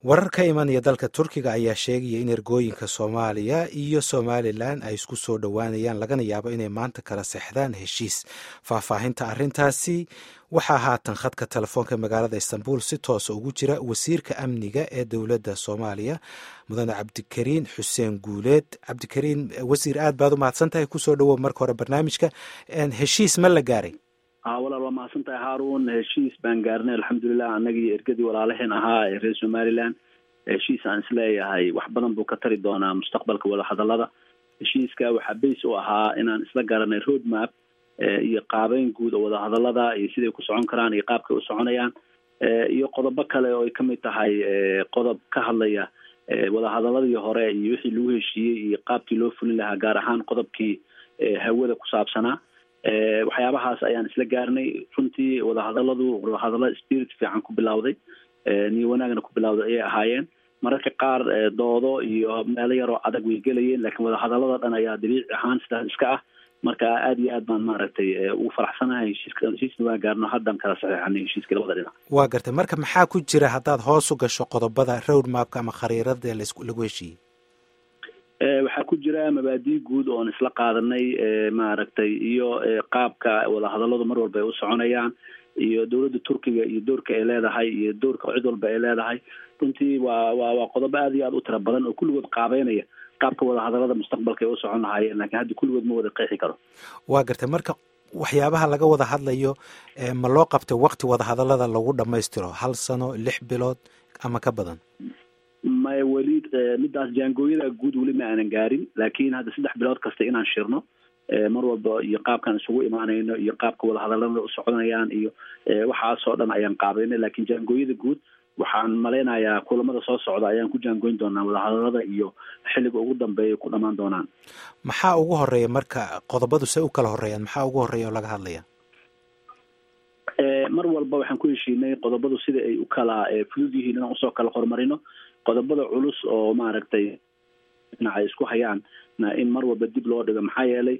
warar ka imanaya dalka turkiga ayaa sheegaya in ergooyinka soomaaliya iyo somalilan ay isku soo dhowaanayaan lagana yaabo inay maanta kala sexdaan heshiis faahfaahinta arrintaasi waxaa haatan khadka telefoonka magaalada istanbul si toosa ugu jira wasiirka amniga ee dowladda soomaaliya mudane cabdikariin xuseen guuleed cabdikariin wasiir aad baad u mahadsan tahay kusoo dhowow marka hore barnaamijka heshiis ma la gaaray walaal waa mahadsan tahay haarun heshiis baan gaarnay alxamdulilah annagii ergadii walaalaheen ahaa ee reer somaliland heshiis aan isleeyahay wax badan buu ka tari doonaa mustaqbalka wadahadalada heshiiska waxaa base u ahaa inaan isla garanay road map iyo qaabeyn guud oo wadahadalada iyo siday ku socon karaan iyo qaabkay u soconayaan iyo qodobo kale oo ay kamid tahay qodob ka hadlaya wadahadaladii hore iyo wixii lagu heshiiyey iyo qaabkii loo fulin lahaa gaar ahaan qodobkii hawada ku saabsanaa waxyaabahaas ayaan isla gaarnay runtii wadahadaladu wadahadalo spirit fiican ku bilawday niyo wanaagna ku bilawday ayay ahaayeen mararka qaar doodo iyo meelo yaroo adag way gelayeen laakiin wadahadalada dhan ayaa dabiici ahaan sidaas iska ah marka aad iyo aad baan maaragtay ugu faraxsanahay heshiiska heshiisna waan gaarno haddaan kala saxeexanay heshiiska labada dhinac waa gartay marka maxaa ku jira haddaad hoos u gasho qodobada road mapka ama khariirada lagu heshiiyey waxaa ku jira mabaadii guud oon isla qaadanay maaragtay iyo qaabka wadahadaladu mar walba ay u soconayaan iyo dowladda turkiga iyo doorka ay leedahay iyo doorka cid walba ay leedahay runtii waa wa waa qodobo aad iyo aad u tira badan oo kulligood qaabeynaya qaabka wadahadalada mustaqbalka ay u socon lahaayeen lakiin hadda kulligood ma wada qeexi karo waa gartay marka waxyaabaha laga wada hadlayo ma loo qabtay wakti wadahadalada lagu dhamaystiro hal sano lix bilood ama ka badan maya weli midaas jaangooyada guud weli ma aanan gaarin laakiin hadda saddex bilood kasta inaan shirno mar walba iyo qaabkaan isugu imaanayno iyo qaabka wadahadalada u soconayaan iyo waxaasoo dhan ayaan qaabeynay lakiin jaangooyada guud waxaan malaynayaa kulamada soo socda ayaan ku jaangoyn doonaa wadahadalada iyo xilliga ugu dambeeya ku dhamaan doonaan maxaa ugu horeeya marka qodobadu say u kala horeeyaan maxaa ugu horeeya oo laga hadlaya mar walba waxaan ku heshiinay qodobadu sida ay u kala fudud yihiin inaan usoo kala horumarino qodobada culus oo maaragtay dhinac ay isku hayaan in mar walba dib loo dhigo maxaa yeelay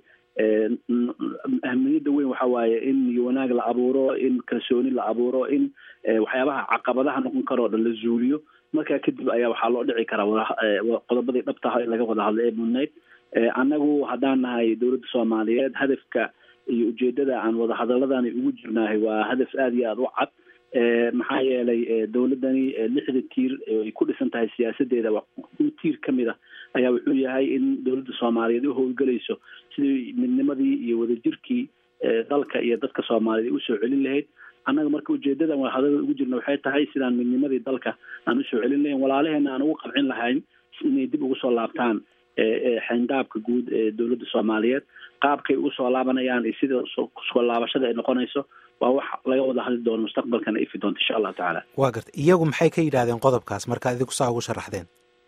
ahmiyadda weyn waxa waaye in wanaag la abuuro in kalsooni la abuuro in waxyaabaha caqabadaha noqon karo o dhan la zuuliyo markaa kadib ayaa waxaa loo dhici karaa qodobadii dhabtaha in laga wada hadlay ee mudnayd annagu haddaan nahay dowladda soomaaliyeed hadafka iyo ujeedada aan wadahadaladani ugu jirnaahay waa hadaf aada iyo aada u cad maxaa yeelay dowladdani lixda tiir ay ku dhisan tahay siyaasadeeda tiir ka mid a ayaa wuxuu yahay in dowladda soomaaliyeed u howlgelayso sidii midnimadii iyo wadajirkii dalka iyo dadka soomaaliyeed usoo celin lahayd annaga marka ujeedadan wadahadalada ugu jirna waxay tahay sidaan midnimadii dalka aan usoo celin lahayn walaalaheena aan ugu qabcin lahayn inay dib ugu soo laabtaan xayndaabka guud ee dowladda soomaaliyeed qaabkay ugu soo laabanayaan iyo sida soo laabashada ay noqonayso waa wax laga wada hadli doono mustaqbalkana ifi doonto insha allahu tacaala waa garta iyagu maxay ka yidhahdeen qodobkaas markaad idinku saa ugu sharaxdeen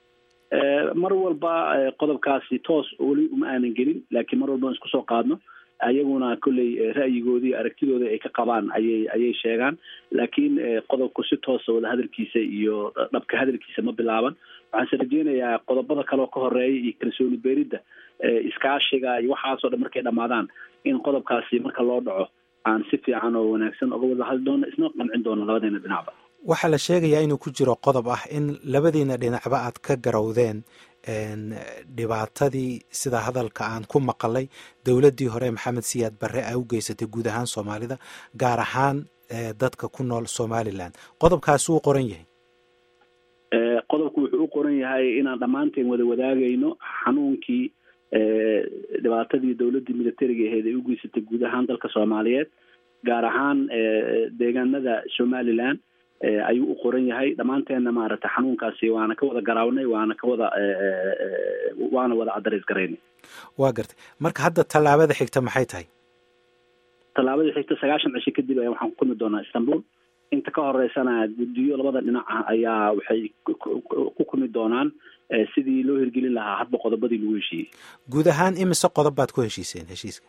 mar walba qodobkaasi toos weli uma aanan gelin laakiin mar walba aan isku soo qaadno ayaguna kolley ra'yigoodii aragtidooda ay ka qabaan ayay ayay sheegaan laakiin qodobku si toosa wada hadalkiisa iyo dhabka hadalkiisa ma bilaaban waxaanse rajeynayaa qodobada kaleoo ka horeeya iyo kalsooni beeridda iskaashiga iyo waxaasoo dhan markay dhamaadaan in qodobkaasi marka loo dhaco aan si fiican oo wanaagsan oga wada hadli doono isna qancin doono labadeena dhinacba waxaa la sheegayaa inuu ku jiro qodob ah in labadiina dhinacba aad ka garowdeen dhibaatadii sida hadalka aan ku maqalay dowladdii hore maxamed siyaad barre ay u geysatay guud ahaan soomaalida gaar ahaan dadka ku nool somalilan qodobkaasi wuu qoran yahay qodobku wuxuu u qoran yahay inaan dhammaanteen wada wadaagayno xanuunkii dhibaatadii dowladdii militariga aheyd ay u geysatay guud ahaan dalka soomaaliyeed gaar ahaan deegaanada somalilan ayuu u qoran yahay dhammaanteenna maaragtay xanuunkaasi waana ka wada garaawnay waana ka wada waana wada adarays garaynay waa gartay marka hadda tallaabada xigta maxay tahay tallaabada xigta sagaashan cisho kadib ayaa waxaan ku kulmi doonaa istanbul inta ka horeysana guddiyo labada dhinac ah ayaa waxay ku kulmi doonaan sidii loo hirgelin lahaa hadba qodobadii lagu heshiiyey guud ahaan imise qodob baad ku heshiiseen heshiiska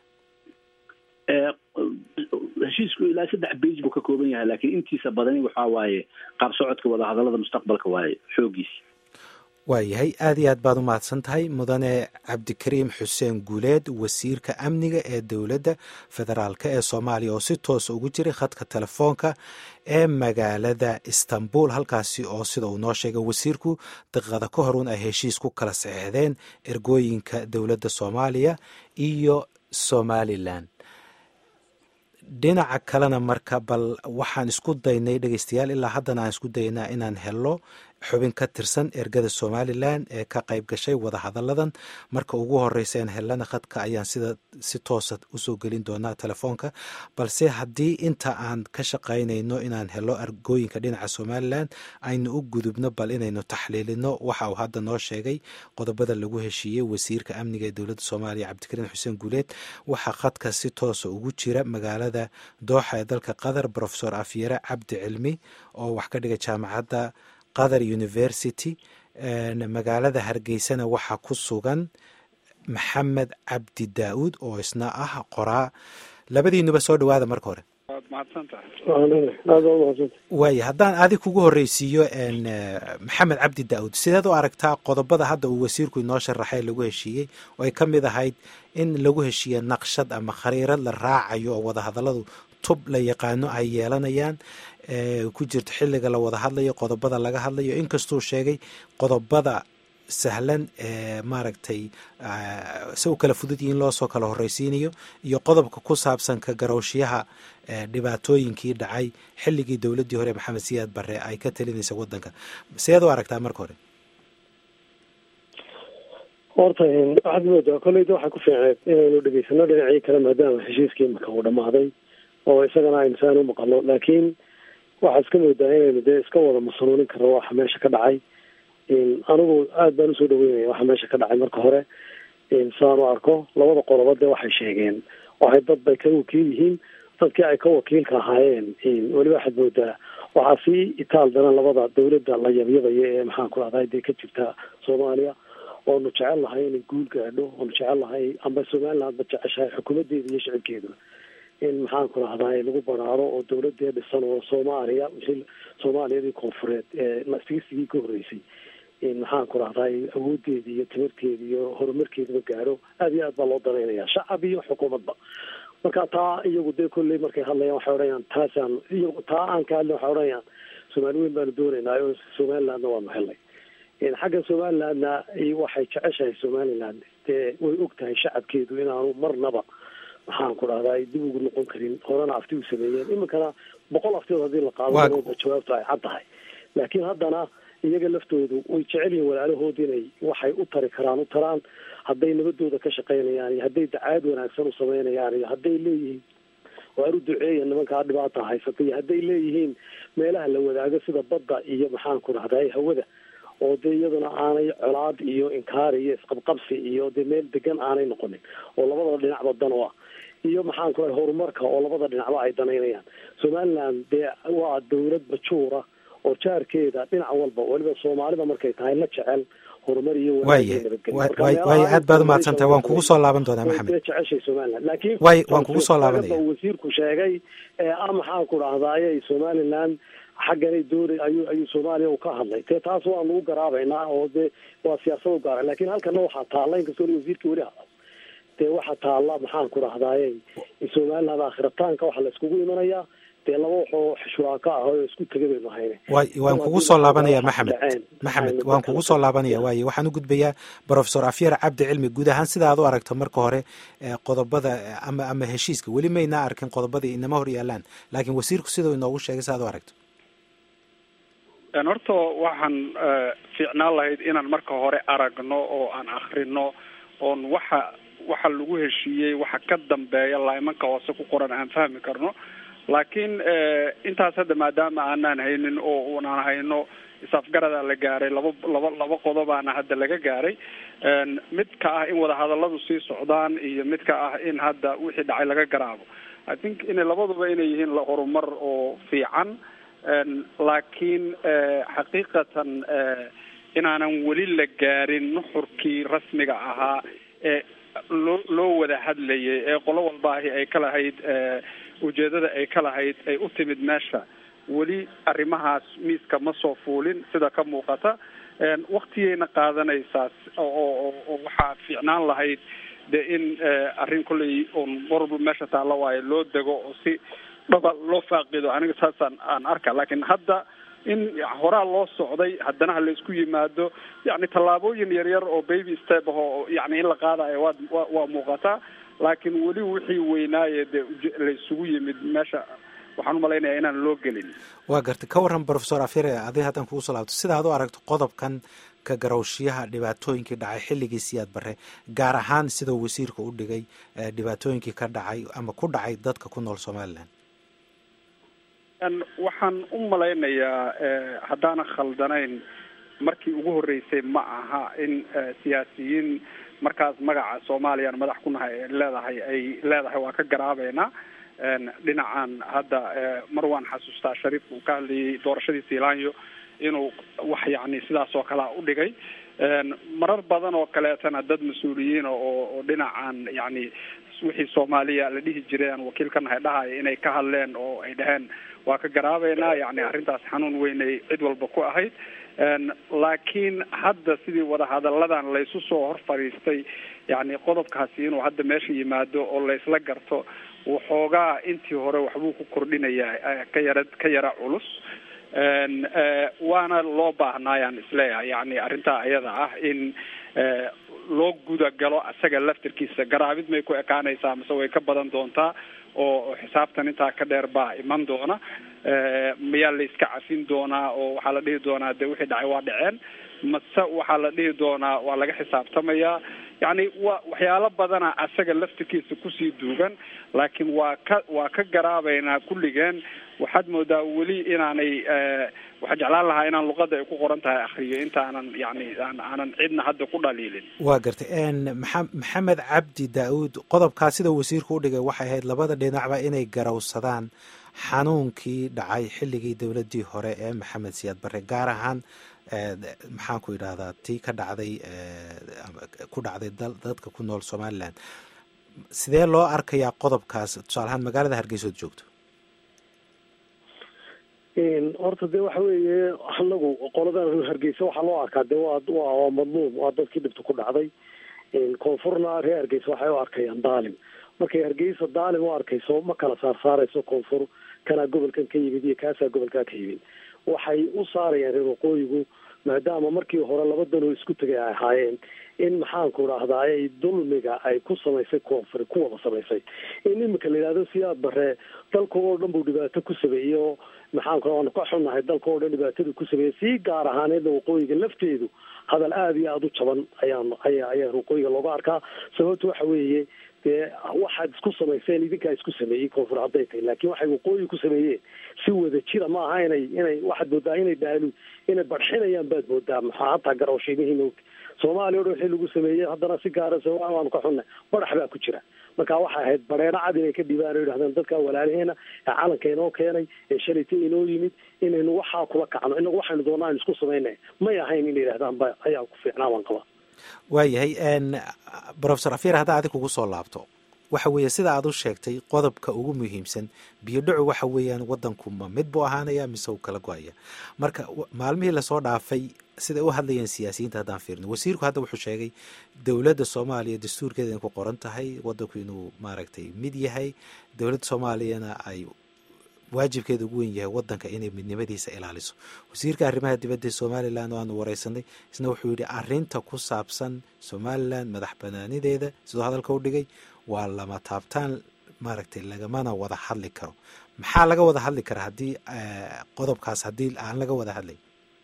heshiisku ilaa saddex bage buu ka kooban yahay laakiin intiisa badani waxaa waaye qaab socodka wadahadalada mustaqbalka waaye xoogiisi waayahay aada iyo aad baad u mahadsan tahay mudane cabdikariim xuseen guuleed wasiirka amniga ee dowladda federaalk ee soomaaliya oo si toosa ugu jiray khadka telefoonka ee magaalada istanbul halkaasi oo sida uu noo sheegay wasiirku daqiiqada ka horun ay heshiis ku kala saxeexdeen ergooyinka dowladda soomaaliya iyo somalilan dhinaca kalena marka bal waxaan isku daynay dhegeystayaal ilaa haddana aan isku daynaa inaan helo xubin ka tirsan ergada somalilan ee ka qayb gashay wadahadalladan marka ugu horeysa aan helana khadka ayaan sida si toosa usoo gelin doonaa telefoonka balse haddii inta aan ka shaqaynayno inaan helo ergooyinka dhinaca somalilan aynu u gudubno bal inaynu taxliilino waxa uu hadda noo sheegay qodobada lagu heshiiyey wasiirka amniga ee dowladda soomaaliya cabdikariin xuseen guuleed waxaa khadka si toosa ugu jira magaalada dooxa ee dalka qatar rofesor afyare cabdi cilmi oo wax ka dhiga jaamacadda qatar university magaalada hargeysana waxaa ku sugan maxamed cabdi daa-uud oo isna ah qoraa labadiinuba soo dhawaada marka hore waaya haddaan adig kugu horreysiiyo maxamed cabdi daa-uud sideed u aragtaa qodobada hadda uu wasiirku inoo sharaxay lagu heshiiyey oo ay ka mid ahayd in lagu heshiiye naqshad ama khariirad la raacayo oo wadahadalladu tub la yaqaano ay yeelanayaan ku jirto xilliga la wada hadlayo qodobada laga hadlayo inkastuu sheegay qodobada sahlan ee maaragtay se u kala fudud yihiin loosoo kala horreysiinayo iyo qodobka ku saabsan ka garowshiyaha dhibaatooyinkii dhacay xilligii dowladdii hore maxamed siyaad barre ay ka talinaysa waddanka seed u aragtaa marka hore horta waxaad moodaa kolleyda waxaa ku fiicneed inaynu dhegeysano dhinacii kale maadaama heshiiskii marka uu dhamaaday oo isagana aynu saan u maqano laakiin waxaa iska moodaa inaynu dee iska wada masanuunin karno waxa meesha ka dhacay anigu aad baan usoo dhaweynaya waxa meesha ka dhacay marka hore saan u arko labada qoloba dee waxay sheegeen waxay dad bay ka wakiil yihiin dadkii ay ka wakiilka ahaayeen weliba waxaad moodaa waxaa sii itaal daran labada dawladda la yabyabaya ee maxaan ku rahday dee ka jirta soomaaliya oonu jecel lahay inay guul gaadho oonu jecel lahay amba somaliland ba jeceshahay xukuumadeeda iyo shicibkeeduna in maxaan ku rahday lagu baraaro oo dawladee dhisan oo soomaaliya wixii soomaaliyadii koonfureed ee sigsigii ka horreysay in maxaan ku rahday awoodeeda iyo timirteeda iyo horumarkeedaba gaadho aada iyo aad baa loo danaynaya shacab iyo xukuumadba marka taa iyagu dee kolley markay hadlayaan waxay odhanayaan taasaan iyagu taa aan ka hadlin waxay odhanayaan soomaali weyn baanu doonaynaa oo somalilandna waanu helnay xagga somalilandna waxay jeceshahay somaliland dee way og tahay shacabkeedu inaanu marnaba maxaan ku dhahdaa dib ugu noqon karin horena afti u sameeyeen iminkana boqol aftidood haddii la qaado jawaabtu ay cad tahay laakiin haddana iyaga laftoodu way jecel yihin walaalahood inay waxay u tari karaan u taraan hadday nabadooda ka shaqaynayaan iyo hadday dacaad wanaagsan u samaynayaan iyo hadday leeyihiin waar u duceeya nimankaa dhibaata haysata iyo hadday leeyihiin meelaha la wadaago sida badda iyo maxaan ku dhahday hawada oo dee iyaduna aanay colaad iyo inkaar iyo isqabqabsi iyo dee meel degan aanay noqonin oo labada dhinacba dan u ah iyo maxaan ku rahay horumarka oo labada dhinacba ay danaynayaan somaliland dee waa dawlad majuura oo jaarkeeda dhinac walba weliba soomaalida markay tahay la jecel horumar iyo waaya aad baad umahadsantahay waan kugu soo laaban doonaa maxamed jeceshay somaliland laakiin way waan kugu soo laabanaya wasiirku sheegay ee ah maxaan ku dhahdaayay somaliland xagganay doonay ayuu ayuu soomaaliya u ka hadlay dee taas waa nagu garaabaynaa oo dee waa siyaasad u gaara lakin halkana waxaa taalla inkastoo wasiirkii weli hadal dee waxaa taalla maxaan ku dhahdaayay somaliland aakhirataanka waxaa la iskugu imanayaa dee laba waxoo shuraaka ah oo isku tega baynu hayne way waan kugu soo laabanaya maxamed maxamed waan kugu soo laabanaya waaye waxaan u gudbayaa profesor afyar cabdi cilmi guud ahaan sida aad u aragto marka hore qodobada ama ama heshiiska weli maynaa arkin qodobadii inama hor yaalaan laakiin wasiirku sidau inoogu sheegay si aad u aragto horta waxaan fiicnaan lahayd inaan marka hore aragno oo aan akrino oon waxa waxa lagu heshiiyey waxa ka dambeeya laimanka hoose ku qoran aan fahmi karno laakiin intaas hadda maadaama aanaan haynin oo unaan hayno is-afgaradaa la gaaray laba laba laba qodobaana hadda laga gaaray mid ka ah in wadahadalladu sii socdaan iyo mid ka ah in hadda wixii dhacay laga garaabo i think inay labaduba inay yihiin horumar oo fiican laakiin xaqiiqatan inaanan weli la gaarin nuxurkii rasmiga ahaa ee loo loo wada hadlayay ee qolo walbaahi ay ka lahayd ujeedada ay ka lahayd ay u timid meesha weli arrimahaas miiska ma soo fuulin sida ka muuqata waktigayna qaadanaysaa oo waxaa fiicnaan lahayd de in arrin kolley un warba meesha taalla waayo loo dego oo si dhaba loo faaqido aniga saasaan aan arka laakiin hadda in horaa loo socday haddana ha laysku yimaado yani tallaabooyin yaryar oo baby step ah oo yani in la qaadayo waa wa waa muuqataa laakiin weli wixii weynaaye dee laysugu yimid meesha waxaan umalaynaya inaan loo gelin waa gartay ka warran professor afire adi haddaan kugu soo laabto sida ad u aragto qodobkan ka garowshiyaha dhibaatooyinkii dhacay xilligii siyaad barre gaar ahaan sidau wasiirka u dhigay dhibaatooyinkii ka dhacay ama ku dhacay dadka ku nool somalilan waxaan u malaynayaa haddaanan khaldanayn markii ugu horreysay ma aha in siyaasiyiin markaas magaca soomaaliyaan madax ku nahay ay leedahay ay leedahay waa ka garaabeynaa dhinacan hadda mar waan xasuustaa shariif uu ka hadlayay doorashadii sealanyo inuu wax yani sidaas oo kalea u dhigay marar badan oo kaleetana dad mas-uuliyiin oo oo dhinacan yani wixii soomaaliya la dhihi jiray aan wakiil ka nahay dhahaya inay ka hadleen oo ay dhaheen waa ka garaabeynaa yani arrintaas xanuun weynay cid walba ku ahayd laakiin hadda sidii wadahadalladan laysu soo hor fadhiistay yani qodobkaasi inuu hadda meesha yimaado oo laysla garto waxoogaa intii hore waxbuu ku kordhinayaa ka yara ka yara culus waana loo baahnaayaan isleeyahay yani arrintaa ayada ah in loo gudagalo isaga laftirkiisa garaabid may ku ekaanaysaa mase way ka badan doontaa oo xisaabtan intaa ka dheer baa iman doona mayaa la iska cafin doonaa oo waxaa la dhihi doonaa de wixii dhacay waa dhaceen mase waxaa la dhihi doonaa waa laga xisaabtamayaa yani wa waxyaalo badana asaga laftirkiisa kusii duugan laakiin waa ka waa ka garaabeynaa kulligeen waxaad moodaa weli inaanay waxaa jeclaan lahaa inaan luqada ay ku qoran tahay akriyo intaanan yani aanan cidna hadda ku dhaliilin waa gartay maa maxamed cabdi daa-uud qodobkaa sida wasiirku u dhigay waxay ahayd labada dhinacba inay garowsadaan xanuunkii dhacay xilligii dowladdii hore ee maxamed siyaad barre gaar ahaan maxaan ku idhahdaa tii ka dhacday ku dhacday dadka ku nool somalilan sidee loo arkayaa qodobkaas tusaale ahaan magaalada hargeysa ood joogto horta de waxa weeye anagu qoladan hargeysa waxaa loo arkaa de waa waa madluum waa dadkii dhibta ku dhacday koonfurna reer hargeysa waxay u arkayaan daalim markay hargeysa daalim u arkayso ma kala saarsaarayso koonfur kanaa gobolkan ka yimid iyo kaasaa gobolkaa ka yimid waxay u saarayaan reer waqooyigu maadaama markii hore laba danoo isku tegay ay ahaayeen in maxaanku dhahdaay dulmiga ay ku samaysay koonfur ku wada samaysay in imika la yidhahdo siyaad bare dalka oo dhan buu dhibaato ku sameeyey oo maxaanku waanu ka xunnahay dalka oo dhan dhibaatadii ku sameeyey si gaar ahaaneedna waqooyiga lafteedu hadal aada iyo aada u jaban ayaan aya ayaa waqooyiga looga arkaa sababta waxa weeye dee waxaad isku samayseen idinkaa isku sameeyey koonfur hadday tahay laakiin waxay waqooyi ku sameeyeen si wada jira ma aha inay inay waxaad moodaa inay dhaalu inay barxinayaan baad moodaa maxaa hataa garawshiimihii moogta soomaaliya o dhan wixii lagu sameeyey haddana si gaara somalia waanu ka xunnay badax baa ku jira marka waxay ahayd bareero cad inay ka dhibaan o yidhahdeen dadka walaalaheena ee calanka inoo keenay ee shalayta inoo yimid inaynu waxaa kula kacno inagu waxaynu doonaa aynu isku samaynay may ahayn inay yidhahdaan ba ayaa ku fiicnaa baan qabaa waayahay profesor afir haddaa adig kugu soo laabto waxa weeye sida aad u sheegtay qodobka ugu muhiimsan biyo dhacu waxa weeyaan wadanku ma mid buu ahaanaya mise uu kala go-aya marka maalmihii lasoo dhaafay siday u hadlayeen siyaasiyiinta haddaan fiirno wasiirku hadda wuxuu sheegay dowladda soomaaliya dastuurkeeda in ku qoran tahay wadanku inuu maaragtay mid yahay dowladda soomaaliyana ay waajibkeeda ugu weyn yahay wadanka inay midnimadiisa ilaaliso wasiirka arrimaha dibadda somalilan oo aanu wareysanay isna wuxuu yidhi arinta ku saabsan somalilan madax banaanideeda siduu hadalka u dhigay waa lama taabtaan maaragtay lagamana wada hadli karo maxaa laga wada hadli karaa haddii qodobkaas haddii aan laga wada hadlay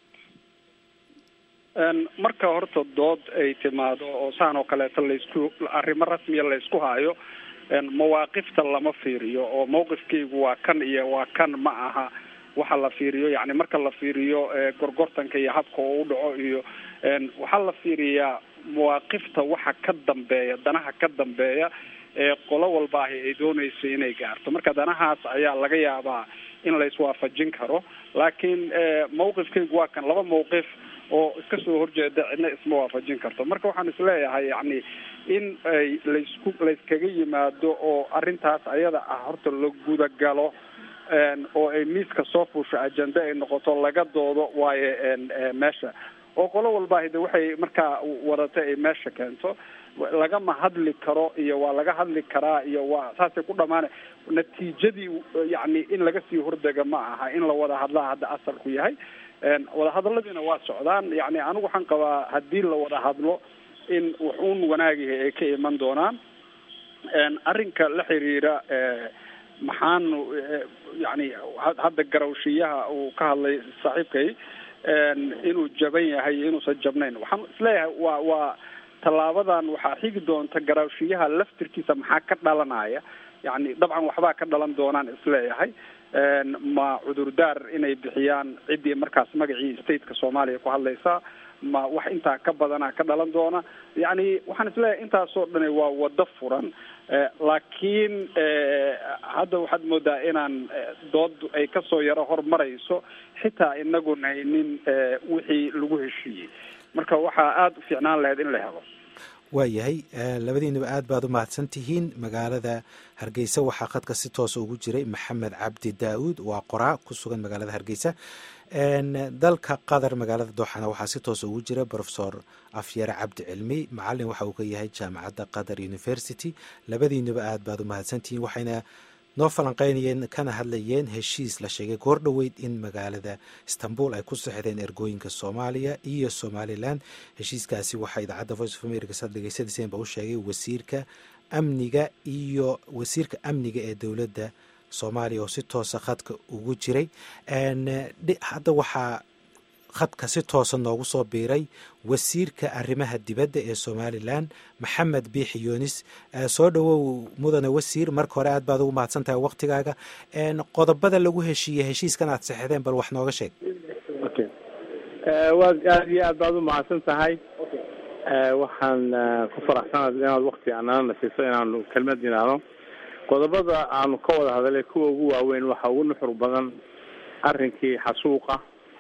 marka horta dood ay timaado oo saan oo kaleeto laysku arrimo rasmiya laysku haayo mawaaqifta lama fiiriyo oo mawqifkaygu waa kan iyo waa kan ma aha waxa la fiiriyo yani marka la fiiriyo gorgortanka iyo habka oo u dhaco iyo waxaa la fiiriyaa mawaaqifta waxa ka dambeeya danaha ka dambeeya ee qolo walbaahi ay doonayso inay gaarto marka danahaas ayaa laga yaabaa in la iswaafajin karo laakiin mawqifkaygu waa kan laba mawqif oo iska soo horjeeda cidna isma waafajin karto marka waxaan isleeyahay yani in ay laysku layskaga yimaado oo arrintaas ayada ah horta la gudagalo oo ay miiska soo fuusho ajende ay noqoto laga doodo waayo meesha oo qolo walba hade waxay markaa wadata ay meesha keento lagama hadli karo iyo waa laga hadli karaa iyo waa saasay ku dhamaana natiijadii yani in laga sii hordega ma aha in la wada hadlaa hadda asalku yahay wadahadaladiina waa socdaan yani anigu waxaan qabaa haddii la wada hadlo in wax uun wanaagihi ay ka iman doonaan arrinka la xiriira maxaanu yani hadda garawshiyaha uu ka hadlay saaxiibkay inuu jaban yahay iyo inuusan jabnayn waxaan isleeyahay waa waa tallaabadan waxaa xigi doonta garawshiyaha laftirkiisa maxaa ka dhalanaya yani dabcan waxbaa ka dhalan doonaan isleeyahay ma cudurdaar inay bixiyaan ciddii markaas magacii stateka soomaaliya ku hadlaysa ma wax intaa ka badanaa ka dhalan doona yani waxaan isleeyahay intaasoo dhani waa wado furan laakiin hadda waxaad moodaa inaan dood ay kasoo yaro hormarayso xitaa inagun haynin wixii lagu heshiiyey marka waxaa aada u fiicnaan lahayd in la helo waayahay labadiinaba aad baad u mahadsan tihiin magaalada hargeysa waxaa khadka si toosa ugu jiray maxamed cabdi daa-uud waa qoraa ku sugan magaalada hargeysa dalka qatar magaalada dooxana waxaa si toosa ugu jira profesor afyare cabdi cilmi macalin waxa uu ka yahay jaamacadda qatar university labadiinaba aad baad u mahadsantihiin waxayna noo falanqeynayeen kana hadlayeen heshiis la sheegay goor dhoweyd in magaalada istanbul ay ku sexdeen ergooyinka soomaaliya iyo somalilan heshiiskaasi waxaa idaacadda voice of america saad dhegeysanaysen ba u sheegay wasiirka amniga iyo wasiirka amniga ee dowladda soomaaliya oo si toosa khadka ugu jiray hadda waxaa khadka si toosa noogu soo biiray wasiirka arrimaha dibadda ee somalilan maxamed biixi yunis soo dhowow mudane wasiir marka hore aad baad ugu mahadsan tahay waktigaaga qodobada lagu heshiiyey heshiiskan aad sexdeen bal wax nooga sheeg waad aad iyo aad baad u mahadsan tahay waxaan ku faraxsanaad inaad wakti anana siiso inaanu kelmad yidhaahdo qodobada aanu ka wada hadalay kuwa ugu waaweyn waxaa ugu nuxur badan arrinkii xasuuqa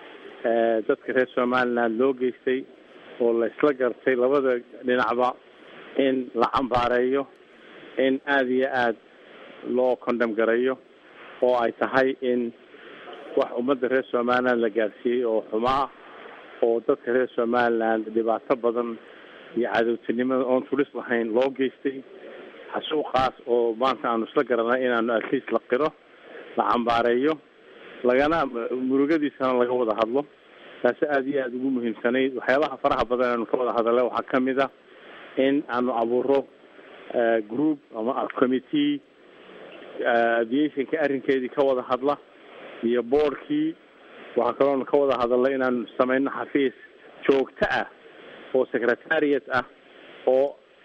dadka reer somaliland loo geystay oo la isla gartay labada dhinacba in la cambaareeyo in aada iyo aad loo condam gareeyo oo ay tahay in wax ummadda reer somaliland la gaarsiiyey oo xumaa oo dadka reer somaliland dhibaato badan iyo cadowtinimada oon tulis lahayn loo geystay xasuuqaas oo maanta aanu isla garanay inaanu atleast la qiro la cambaareeyo lagana murugadiisana laga wada hadlo taasi aada iyo aada ugu muhiimsanayd waxyaabaha faraha badan aanu ka wada hadalay waxaa kamid a in aanu abuuro group ama committee aviationka arrinkeedii ka wada hadla iyo boardkii waxaa kaloonu ka wada hadalay inaanu sameyno xafiis joogto ah oo secretariat ah oo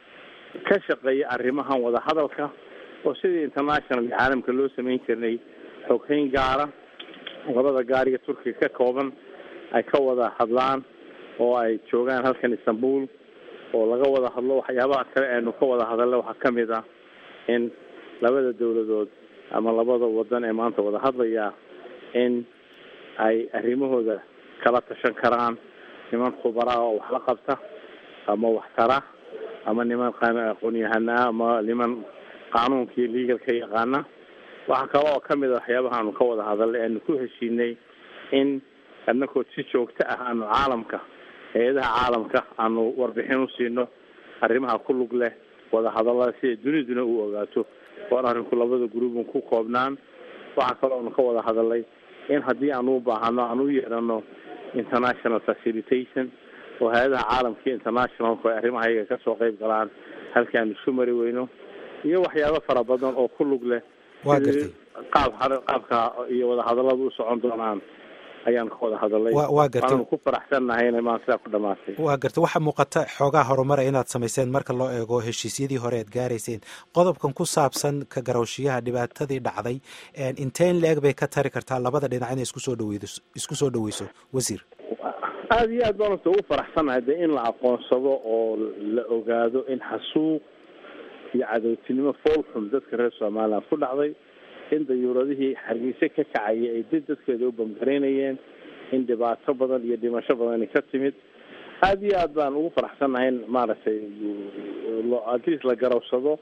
ka shaqeeya arrimahan wada hadalka oo sidii international caalamka loo sameyn jirnay xoghayn gaara labada gaariga turkiga ka kooban ay ka wada hadlaan oo ay joogaan halkan istanbul oo laga wada hadlo waxyaabaha kale eenu ka wada hadalna waxaa kamid ah in labada dawladood ama labada wadan ee maanta wada hadlaya in ay arrimahooda kala tashan karaan niman khubaraa oo wax la qabta ama wax tara ama niman aqoon-yahanaa ama niman qaanuunkii legalka yaqaana waxaa kale oo kamid a waxyaabaha aanu ka wada hadalnay aanu ku heshiinay in anakoo si joogto ah aanu caalamka hay-adaha caalamka aanu warbixin usiino arrimaha ku lug leh wada hadallada siday duniduna u ogaato oon arrinku labada gruubun ku koobnaan waxaa kaloo aanu ka wada hadalnay in haddii aanu u baahano aan u yeedhano international facilitation oo hay-adaha caalamka iyo internationalku ay arrimaha iyaga kasoo qeyb galaan halkii aanu isu mari weyno iyo waxyaabo fara badan oo ku lug leh waa gartay qaab qaabka iyo wada hadallada u socon doonaan ayaan ka wada hadalay waa gartay waanu ku faraxsannahay inay maan sidaa ku dhamaatay waa gartay waxaa muuqata xoogaa horumara inaad samayseen marka loo eego heshiisyadii hore aad gaarayseen qodobkan ku saabsan ka garawshiyaha dhibaatadii dhacday inteen la-eg bay ka tari kartaa labada dhinac inay isku soo dhaweydo isku soo dhaweyso wasiir aada iyo aad baan horta ugu faraxsanahay de in la aqoonsado oo la ogaado in xasuuq iyo cadowtinimo foolxun dadka reer somaliland ku dhacday in dayuuradihii hargeyse ka kacayay ay did dadkeeda u bamgaraynayeen in dhibaato badan iyo dhimasho badani ka timid aada iyo aad baan ugu faraxsannahay in maaragtay atleast la garawsado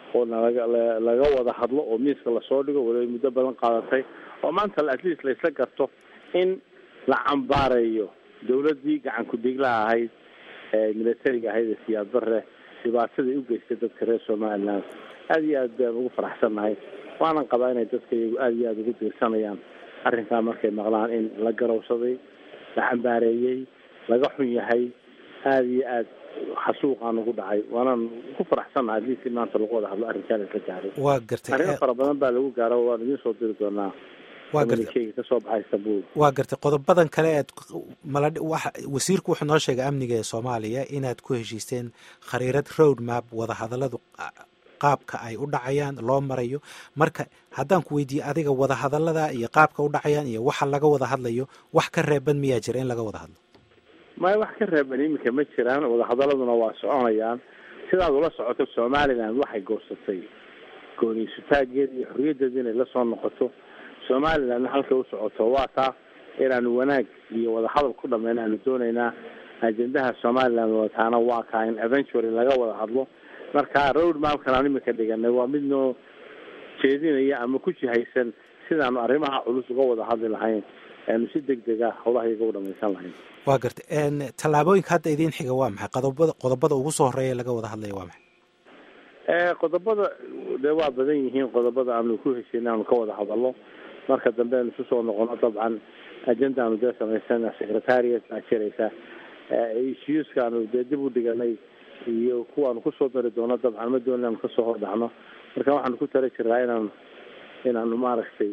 oo nalaga laga wada hadlo oo miiska lasoo dhigo waliba muddo badan qaadatay oo maanta at least laysla garto in la cambaareeyo dawladdii gacan ku-dhiiglaha ahayd ee militariga ahayd ee siyaad bare dhibaatadai u geystay dadka reer somaliland aada iyo aad baan ugu faraxsannahay waanan qabaa inay dadka iyagu aada iyo aada ugu diirsanayaan arrinkaa markay maqlaan in la garowsaday la cambaareeyey laga xun yahay aada iyo aad xasuuqaan ugu dhacay waanaan ku faraxsannahay hadii si maanta lagu wada hadlo arrinkaan isla gaaray waa gartay arrimo fara badan baa lagu gaaro waan idiin soo diri doonaa waa gartay kasoo baxay istanbul waa gartay qodobadan kale ead mala waxa wasiirku wuxuu noo sheegay amniga ee soomaaliya inaad ku heshiisteen khariirad road map wadahadalladu qaabka ay u dhacayaan loo marayo marka haddaan ku weydiiye adiga wadahadallada iyo qaabka u dhacayaan iyo waxa laga wada hadlayo wax ka reeban miyaa jira in laga wada hadlo maya wax ka reeban iminka ma jiraan wadahadaladuna waa soconayaan sidaad ula socoto somaliland waxay goosatay gooniysutaageeda iyo xorriyaddeeda inay lasoo noqoto somalilandna halkay u socoto waa taa inaanu wanaag iyo wadahadal ku dhameyna aanu doonaynaa ajendaha somaliland wataana waa kaa in eventually laga wada hadlo marka road mapkan aan imika dhiganay waa mid noo jeedinaya ama ku jihaysan sidaanu arrimaha culus uga wada hadli lahayn aanu si deg deg ah howlahayaga u dhamaysan lahayn waa gartay tallaabooyinka hadda idiin xiga waa maxay qodobada qodobada ugu soo horeeya laga wada hadlaya waa maxay qodobada dee waa badan yihiin qodobada aanu ku heshiina aanu ka wada hadalno marka dambe aanu isu soo noqono dabcan agenda aanu dee samaysana secretariat baa jiraysa issueska aanu dee dib u dhiganay iyo kuwaanu kusoo dari doono dabcan ma doon inaanu kasoo hordhacno marka waxaanu ku tala jiraa inaanu inaanu maaragtay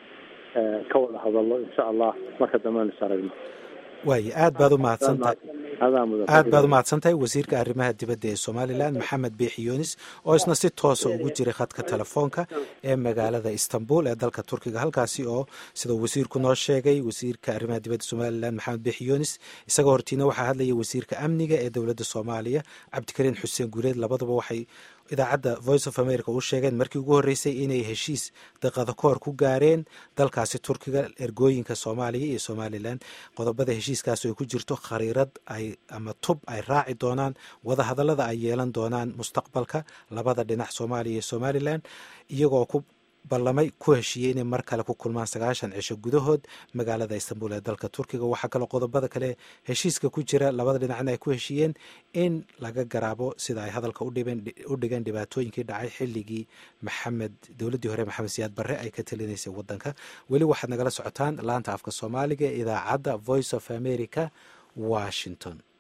ka wada hadalno insha allah marka dambe aanu is aragno waayo aad baad u mahadsantahay adaa mudan aad baad u mahadsantahay wasiirka arrimaha dibadda ee somalilan maxamed biixi yunis oo isna si toosa ugu jiray khadka telefoonka ee magaalada istanbul ee dalka turkiga halkaasi oo sida wasiirku noo sheegay wasiirka arrimaha dibadda somalilan maxamed biixi yunis isagoo hortiina waxaa hadlaya wasiirka amniga ee dowladda soomaaliya cabdikariin xuseen guureed labaduba waxay idaacadda voice of america u sheegeen markii ugu horreysay inay heshiis daqada koor ku gaareen dalkaasi turkiga ergooyinka soomaaliya iyo somalilan qodobada heshiiskaas ay ku jirto khariirad ay ama tub ay raaci doonaan wadahadallada ay yeelan doonaan mustaqbalka labada dhinac soomaaliya iyo somalilan iyagoo ku ballamay ku heshiiyey inay mar kale ku kulmaan sagaashan cisho gudahood magaalada istanbul ee dalka turkiga waxaa kaloo qodobada kale heshiiska ku jira labada dhinacna ay ku heshiiyeen in laga garaabo sida ay hadalka u dhigeen dhibaatooyinkii dhacay xilligii maxamed dowladdii hore maxamed siyaad barre ay ka talinaysay waddanka weli waxaad nagala socotaan laanta afka soomaaliga ee idaacadda voice of america washington